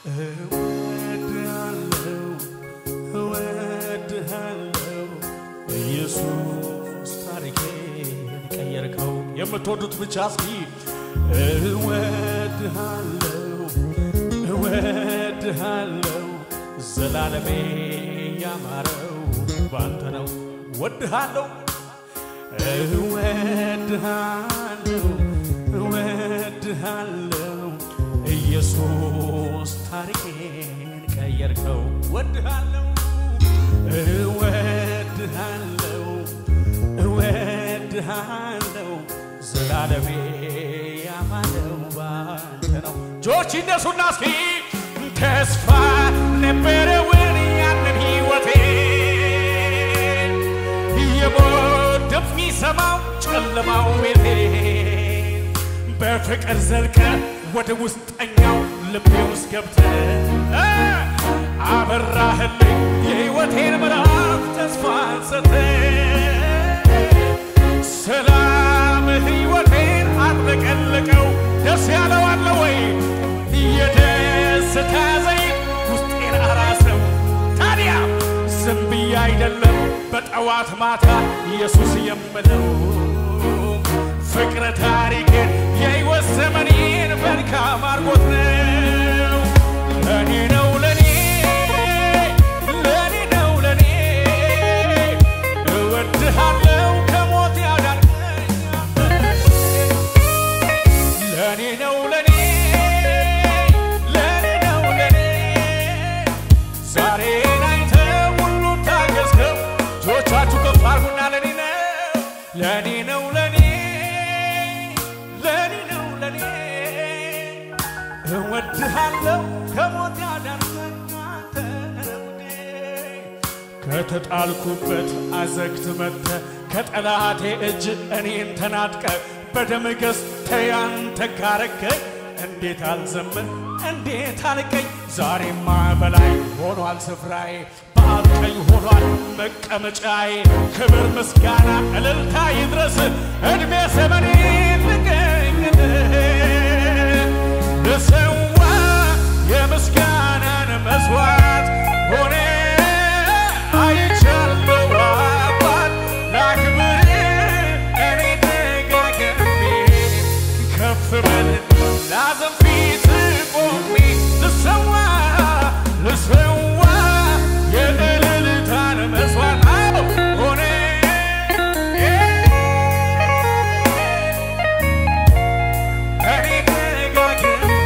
እወድሃለሁ እወድሃለሁ ኢየሱስ ታሪኬን ቀየርከው። የምትወዱት ብቻ እስኪ እወድሃለሁ እወድሃለሁ ዘላለሜ ያማረው ባንተ ነው። እወድሃለሁ እወድሃለሁ እወድሃለሁ ኢየሱስ ታሪኬን ቀየርከው። እወድሃለሁ እወድሃለሁ እወድሃለሁ ዘላለሜ ያማረው ባንተ ነው። እጆች ይነሱና እስኪ ተስፋ ነበረውን ያንን ሕይወቴ የሞት ድምፅ የሚሰማው ጨለማው ቤቴ በፍቅር ዘልቀ ወደ ውስጠኛው ልቤ ውስጥ ገብተ አበራህልኝ የሕይወቴን ምዕራፍ ተስፋን ሰተ ሰላም ሕይወቴን አጥለቀለቀው። ደስ ያለው አለ ወይ? የደስታ ዘይት ውስጤን አራሰው። ታዲያ ዝም ብዬ አይደለም በጠዋት ማታ ኢየሱስ የምለው ፍቅረ ታሪክን የሕይወት ዘመኔን መልካም አድርጎት ነው። ለኔ ነው ለኔ ለኔ ነው ለኔ እወድሃለው ከሞት ያዳንከኝ ለኔ ነው ለኔ ለኔ ነው ለኔ ዛሬን አይተህ ሁሉ ታገዝከው። እጆቻችሁ ከፍ አድርጉና ለኔ ነው ለኔ ነው ለኔ ለኔ ነው ለኔ እወድሃለሁ ከሞት ያዳንከኝ አንተ ነህ ውዴ። ከተጣልኩበት አዘግት መጥተ ከጠላቴ እጅ እኔን ተናጥቀ በደም ገዝተህ ያንተ ካረከኝ እንዴት አልዘምን እንዴት አልቀኝ ዛሬማ በላይ ሆኗል ስፍራዬ በአብ ቀኝ ሆኗል መቀመጫዬ ክብር ምስጋና እልልታ ይድረስ ዕድሜ ዘመኔ ልገኝልህ ልሰዋ የምስጋናን መስዋዕት ሆነ አይቻለሁ አባት ላክብር እኔ ደጋግሜ ከፍ በል ላዘን ፊት ቆሜ ልሰዋ ልሰዋ የእልልታን መስዋዕት አዎ ሆነ እኔ ደጋግሜ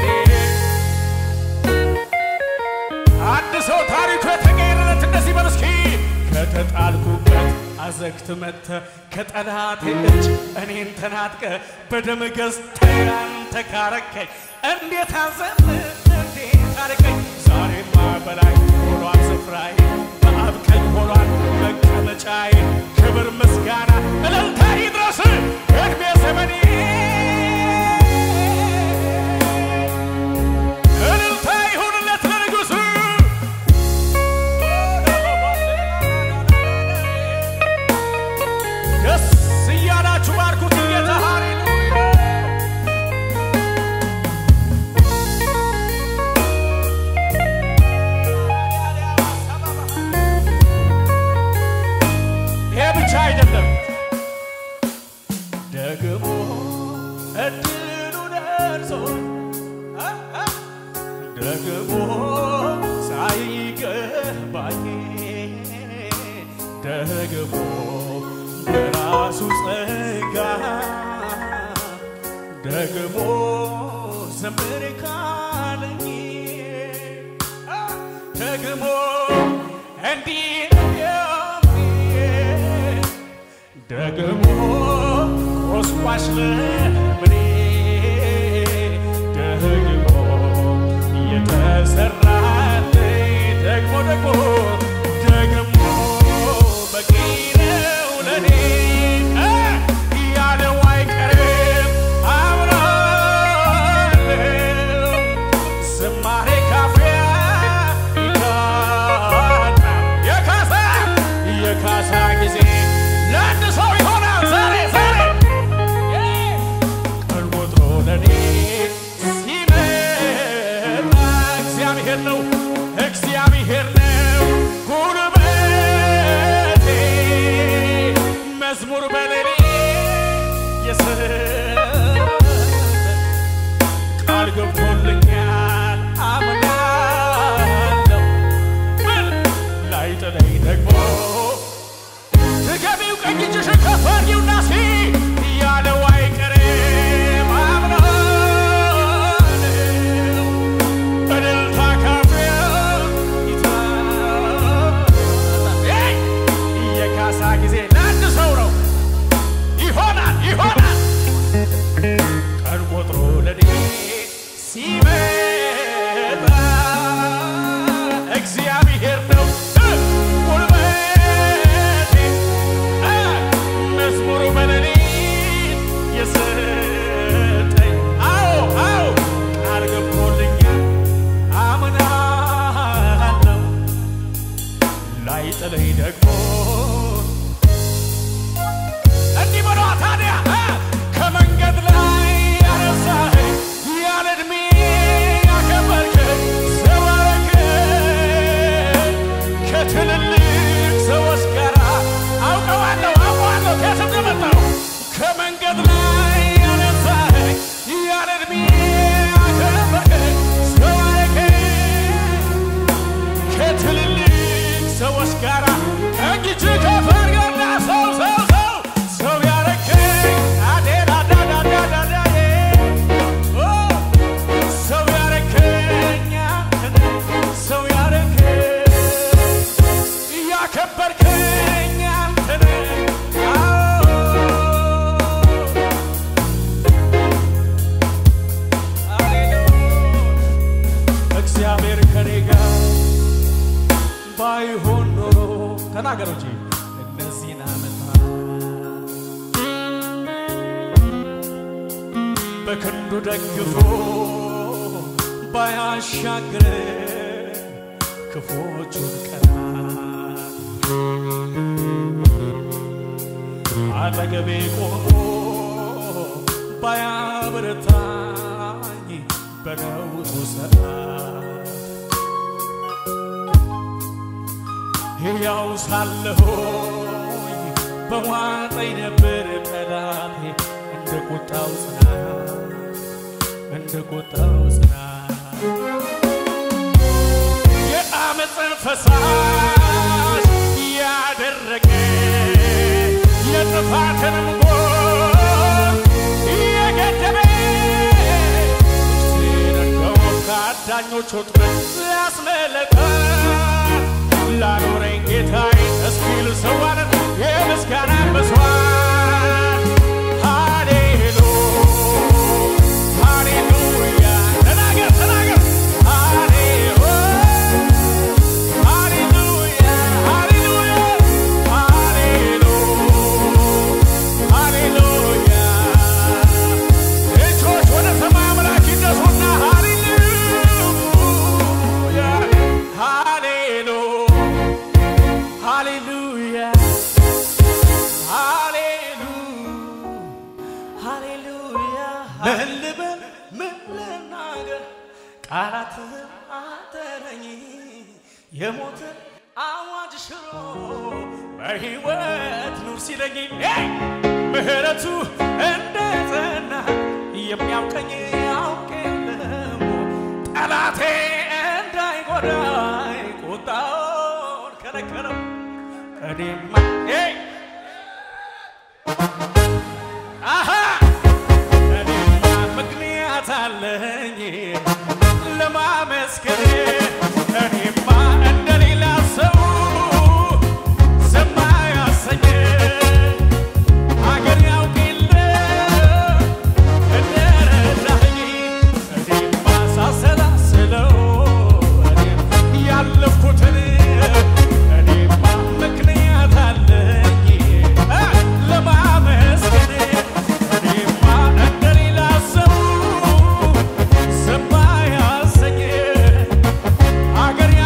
አንድ ሰው ታሪኩ የተቀየረለት እንደዚህ በል እስኪ ከተጣልኩበት አዘግት መጥተ ከጠላቴ እጅ እኔን ተናጥቀ በደም ገዝተህ አንተ ካረከኝ እንዴት አዘን እንዴት አርቀኝ ዛሬማ በላይ ሆኗል ስፍራዬ በአብ ቀኝ ሆኗል መቀመጫዬ ክብር ምስጋና እልልታ ይድረስ ዕድሜ ዘመኔ እልልታ ይሁንለት ለንጉሥ ደስ እያላችሁ ባርኩት ጌታ ሃሌሉያ ይሄ ብቻ አይደለም ደግሞ እድሉ ደርሶ አ አ ደግሞ ሳይገባኝ ደግሞ በራሱ ጸጋ ደግሞ ዘምር ካለኝ አ ደግሞ እንዲህ የሚል ደግሞ ቆስቋሽ ለምኔ ደግሞ የተሰራልኝ ደግሞ ደግሞ ደግሞ በቂ ነው ለኔ እ ያለው አይቀርም አምናለሁ ዝማሬ ካፊያ ይካና የካሳ የካሳ ጊዜ ለአንድ ሰው ይሆናል ዛሬ ዛሬ ቀን ቆጥሮ ለኔ ሲመጣ እግዚአብሔር እግዚአብሔር ነው እግዚአብሔር ነው ጉልበቴ መዝሙር በሌሌ የሰጠ ቃል ገብቶልኛል አምናለሁ ምን ላይጥለኝ ደግሞ ድገሚው ቀኝ እጅሽን ከፍ አድርጊውና ሲ ያለው አይቀርም አምናለሁ እልልታ ካፍሬው ይታያል። የካሳ ጊዜ ለአንድ ሰው ነው ይሆናል ይሆናል ቀን ቆጥሮ ለኔ ሲመጣ እግዚአብሔር ነው እ ጉልበቴ እ መዝሙሩ በሌሊት የሰጠኝ አዎ አዎ ቃል ገብቶልኛል አምናለሁ ላይጥለኝ ደግሞ እንዲህ በሏ ታዲያ እ ከመንገድ ላይ ያነሳኸኝ ያለ ዕድሜ ያከበርከኝ ሰው አደረገኝ ከትልልቅ ሰዎች ጋር አውቀዋለሁ አውቀዋለሁ ከየት እንደመጣሁ ከመንገድ ላይ ያነሳኸኝ ያለ ዕድሜ ያከበርከኝ ሰው አደረገኝ ከትልልቅ ሰዎች ጋር እንግጅ ከፈርገና ሰው ሰው ሰው ሰው ያረከኝ አዴራዳዳዳዳዳዬ ኦ ሰው ያረከኝ አንተነ ሰው ያረከኝ ያከበርከኝ አንተነ አዎ ሃሌሉያ እግዚአብሔር ከኔ ጋር ባይሆን ኖሮ ተናገሩ እንጂ እነዚህን ዓመታት በክንዱ ደግፎ ባያሻግረ ክፎቹን ቀናት አጠገቤ ቆሞ ባያበረታኝ በነውጡ ሰዓት ሕያው ሳለሆኝ በዋጠኝ ነበር ጠላቴ እንደ ቁጣው ጽናት እንደ ቁጣው ጽናት የአመፅን ፈሳሽ ያደረገ የጥፋትንም ጎል የገደበ ነፍሴን እንደውም ከአዳኞች ወጥመድ ያስመለጣል ላኖረኝ ጌታዬ እስኪል ሰዋንን የምስጋናን መስዋዕት ሃሌሉ ሃሌሉያ ተናገር ተናገር ሃሌሉ ሃሌሉያ ሃሌሉያ ሃሌሉ ሃሌሉያ እጆች ወደ ሰማይ አምላክ ይነሱና ሃሌሉያ ሃሌሉ ሃሌሉያ ሃሌሉ ሃሌሉያ ምን ልበል ምን ልናገር ቃላትህን አጠረኝ የሞትን አዋጅ ሽሮ በሕይወት ኑር ሲለኝ ሄይ! ምሕረቱ እንደ ጸና የሚያውቀኝ ያውቅ የለም ጠላቴ እንዳይጎዳኝ ቁጣውን ከለከለው እኔማ ሄይ! አሃ እኔማ ምክንያት አለኝ ለማመስገን እኔማ እንደሌላ ሰው ዝም አያሰኘኝ አገር ያውቅ የለ እንደረዳኸኝ እኔማ ሳሰላስለው እኔም ያለፍኩትን እኔማ ምክንያት አለኝ እ ለማመስገን እኔማ እንደሌላ ሰው ዝም አያሰኘኝ አገር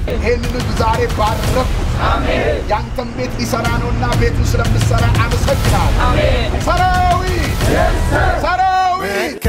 ይህንን ህዝብ ዛሬ ባረኩት። ያንተን ቤት ሊሰራ ነውና ቤቱን ስለምሰራ አመሰግናል። ሰራዊት ሰራዊት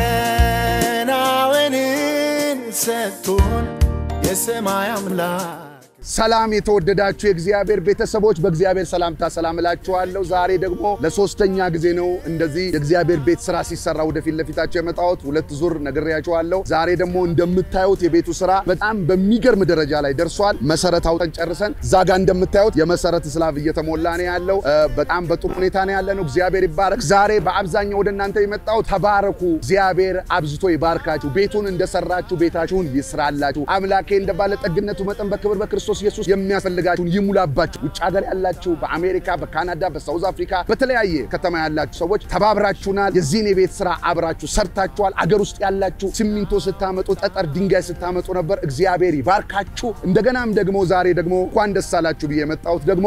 መከናወንን ሰጥቶን የሰማይ አምላክ ሰላም የተወደዳችሁ የእግዚአብሔር ቤተሰቦች በእግዚአብሔር ሰላምታ ሰላም እላችኋለሁ። ዛሬ ደግሞ ለሶስተኛ ጊዜ ነው እንደዚህ የእግዚአብሔር ቤት ስራ ሲሰራ ወደፊት ለፊታቸው የመጣሁት። ሁለት ዙር ነግሬያችኋለሁ። ዛሬ ደግሞ እንደምታዩት የቤቱ ስራ በጣም በሚገርም ደረጃ ላይ ደርሷል። መሰረት አውጠን ጨርሰን እዛ ጋር እንደምታዩት የመሰረት ስላብ እየተሞላ ነው ያለው። እ፣ በጣም በጥሩ ሁኔታ ነው ያለ ነው። እግዚአብሔር ይባረክ። ዛሬ በአብዛኛው ወደ እናንተ የመጣሁት ተባረኩ፣ እግዚአብሔር አብዝቶ ይባርካችሁ፣ ቤቱን እንደሰራችሁ ቤታችሁን ይስራላችሁ፣ አምላኬ እንደ ባለጠግነቱ መጠን በክብር በክርስቶስ ኢየሱስ የሚያስፈልጋችሁን ይሙላባችሁ። ውጭ ሀገር ያላችሁ በአሜሪካ፣ በካናዳ፣ በሳውዝ አፍሪካ በተለያየ ከተማ ያላችሁ ሰዎች ተባብራችሁናል። የዚህን የቤት ስራ አብራችሁ ሰርታችኋል። አገር ውስጥ ያላችሁ ሲሚንቶ ስታመጡ፣ ጠጠር ድንጋይ ስታመጡ ነበር። እግዚአብሔር ይባርካችሁ። እንደገናም ደግሞ ዛሬ ደግሞ እንኳን ደስ አላችሁ ብዬ የመጣሁት ደግሞ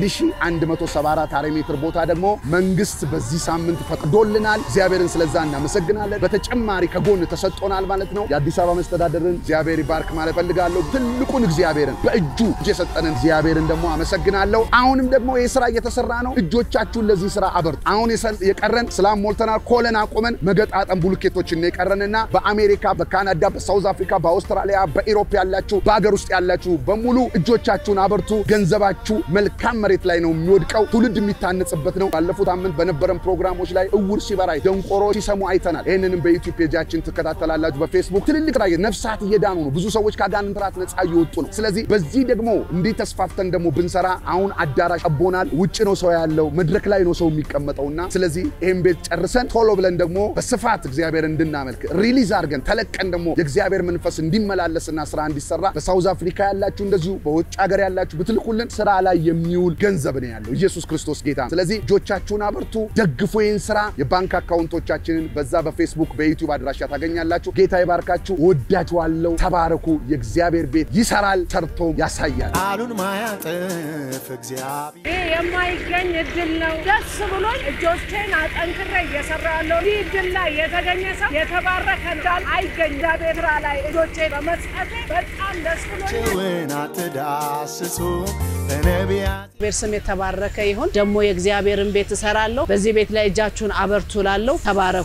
1174 ካሬ ሜትር ቦታ ደግሞ መንግስት በዚህ ሳምንት ፈቅዶልናል። እግዚአብሔርን ስለዛ እናመሰግናለን። በተጨማሪ ከጎን ተሰጥቶናል ማለት ነው። የአዲስ አበባ መስተዳደርን እግዚአብሔር ይባርክ ማለት ፈልጋለሁ። ትልቁን እግዚአብሔርን በእጁ የሰጠንን እግዚአብሔርን ደግሞ አመሰግናለሁ። አሁንም ደግሞ ይህ ስራ እየተሰራ ነው። እጆቻችሁን ለዚህ ስራ አበርቱ። አሁን የሰ- የቀረን ስላም ሞልተናል። ኮለን አቁመን መገጣጠም ቡልኬቶችን ነው የቀረንና በአሜሪካ፣ በካናዳ፣ በሳውዝ አፍሪካ፣ በአውስትራሊያ፣ በኢሮፕ ያላችሁ በሀገር ውስጥ ያላችሁ በሙሉ እጆቻችሁን አበርቱ። ገንዘባችሁ መልካም መሬት ላይ ነው የሚወድቀው። ትውልድ የሚታነጽበት ነው። ባለፉት አመት በነበረን ፕሮግራሞች ላይ እውር ሲበራ ደንቆሮ ሲሰሙ አይተናል። ይህንንም በዩቲዩብ ፔጃችን ትከታተላላችሁ። በፌስቡክ ትልልቅ ራ ነፍሳት እየዳኑ ነው። ብዙ ሰዎች ከአጋንንት ራት ነጻ እየወጡ ነው። ስለዚህ በዚህ ደግሞ እንዲህ ተስፋፍተን ደግሞ ብንሰራ አሁን አዳራሽ ጠቦናል። ውጭ ነው ሰው ያለው፣ መድረክ ላይ ነው ሰው የሚቀመጠውና ስለዚህ ይህን ቤት ጨርሰን ቶሎ ብለን ደግሞ በስፋት እግዚአብሔር እንድናመልክ ሪሊዝ አድርገን ተለቀን ደግሞ የእግዚአብሔር መንፈስ እንዲመላለስና ስራ እንዲሰራ በሳውዝ አፍሪካ ያላችሁ እንደዚሁ በውጭ ሀገር ያላችሁ ብትልኩልን ስራ ላይ የሚውል ገንዘብ ነው ያለው። ኢየሱስ ክርስቶስ ጌታ ነው። ስለዚህ እጆቻችሁን አበርቱ፣ ደግፉ ይህን ስራ። የባንክ አካውንቶቻችንን በዛ በፌስቡክ በዩቲዩብ አድራሻ ታገኛላችሁ። ጌታ ይባርካችሁ። ወዳችኋለሁ። ተባረኩ። የእግዚአብሔር ቤት ይሰራል፣ ሰርቶም ያሳያል። ቃሉን ማያጥፍ እግዚአብሔር ይህ የማይገኝ እድል ነው። ደስ ብሎኝ እጆቼን አጠንክሬ እየሰራ ያለው ይህ እድል ላይ የተገኘ ሰው የተባረከ እንዳል አይገኝ እግዚአብሔር ስራ ላይ እጆቼ በመስጠቴ በጣም ደስ ብሎኝ ጭውን አትዳስሱ በነቢያት እግዚአብሔር ስም የተባረከ ይሁን። ደግሞ የእግዚአብሔርን ቤት እሰራለሁ። በዚህ ቤት ላይ እጃችሁን አበርቱ ላለሁ ተባረኩ።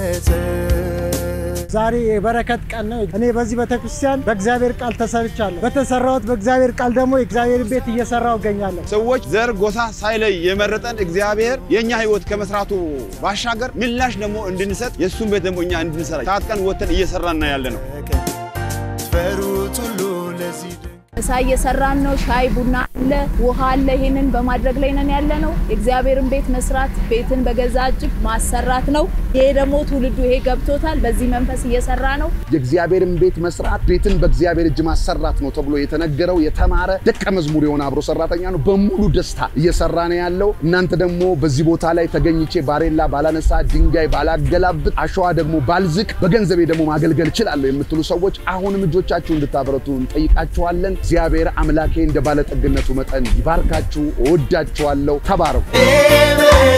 ዛሬ የበረከት ቀን ነው። እኔ በዚህ ቤተክርስቲያን በእግዚአብሔር ቃል ተሰርቻለሁ። በተሰራሁት በእግዚአብሔር ቃል ደግሞ የእግዚአብሔር ቤት እየሰራው እገኛለሁ። ሰዎች ዘር፣ ጎሳ ሳይለይ የመረጠን እግዚአብሔር የእኛ ሕይወት ከመስራቱ ባሻገር ምላሽ ደግሞ እንድንሰጥ የእሱን ቤት ደግሞ እኛ እንድንሰራ ታጥቀን ወተን እየሰራን ነው ያለ ነው። ፈሩት ሁሉ ለዚህ ድንቅ ምሳ እየሰራን ነው። ሻይ ቡና አለ፣ ውሃ አለ። ይሄንን በማድረግ ላይ ነን ያለ ነው። የእግዚአብሔርን ቤት መስራት ቤትን በገዛ እጅ ማሰራት ነው። ይሄ ደግሞ ትውልዱ ይሄ ገብቶታል። በዚህ መንፈስ እየሰራ ነው። የእግዚአብሔርን ቤት መስራት ቤትን በእግዚአብሔር እጅ ማሰራት ነው ተብሎ የተነገረው የተማረ ደቀ መዝሙር የሆነ አብሮ ሰራተኛ ነው። በሙሉ ደስታ እየሰራ ነው ያለው። እናንተ ደግሞ በዚህ ቦታ ላይ ተገኝቼ ባሬላ ባላነሳ፣ ድንጋይ ባላገላብጥ፣ አሸዋ ደግሞ ባልዝቅ፣ በገንዘቤ ደግሞ ማገልገል እችላለሁ የምትሉ ሰዎች አሁንም እጆቻችሁ እንድታበረቱ እንጠይቃችኋለን። እግዚአብሔር አምላኬ እንደ ባለጠግነቱ መጠን ይባርካችሁ። እወዳችኋለሁ። ተባረኩ። ኤቨን